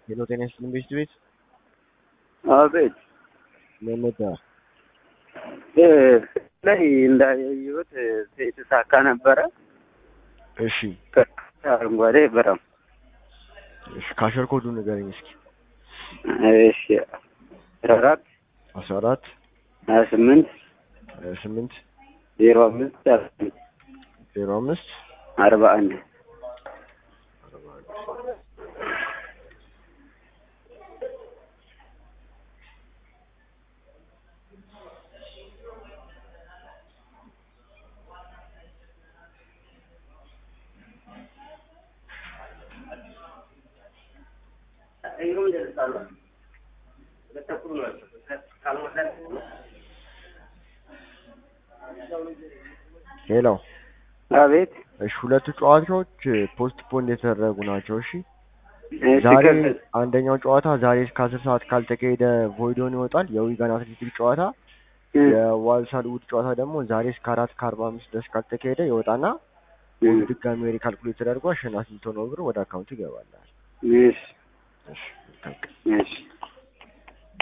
ሄሎ ጤና ይስጥልኝ ቤት ቤት አቤት መመጣ እ ላይ እንዳየሁት የተሳካ ነበረ። እሺ አረንጓዴ በጣም እሺ ካሸር ኮዱ ንገረኝ እስኪ እሺ አስራ አራት አስራ አራት ሀያ ስምንት ሀያ ስምንት ዜሮ አምስት አርባ አንድ ዜሮ አምስት አርባ አንድ ሄሎ አቤት እሺ ሁለቱ ጨዋታዎች ፖስት ፖንድ የተደረጉ ናቸው እሺ እሺ ዛሬ ከ- አንደኛው ጨዋታ ዛሬ እስከ አስር ሰዓት ካልተካሄደ ቮይዶን ይወጣል የዊጋን አትሌቲክ ጨዋታ እ የዋልሳል ውድ ጨዋታ ደግሞ ዛሬ እስከ አራት ከአርባ አምስት ድረስ ካልተካሄደ ይወጣና እ ድጋሚ ሪካልኩሌት ተደርጎ አሸናፊ የምትሆነው ብር ወደ አካውንቱ ይገባላል እሺ እሺ መልካም ቀን። እሺ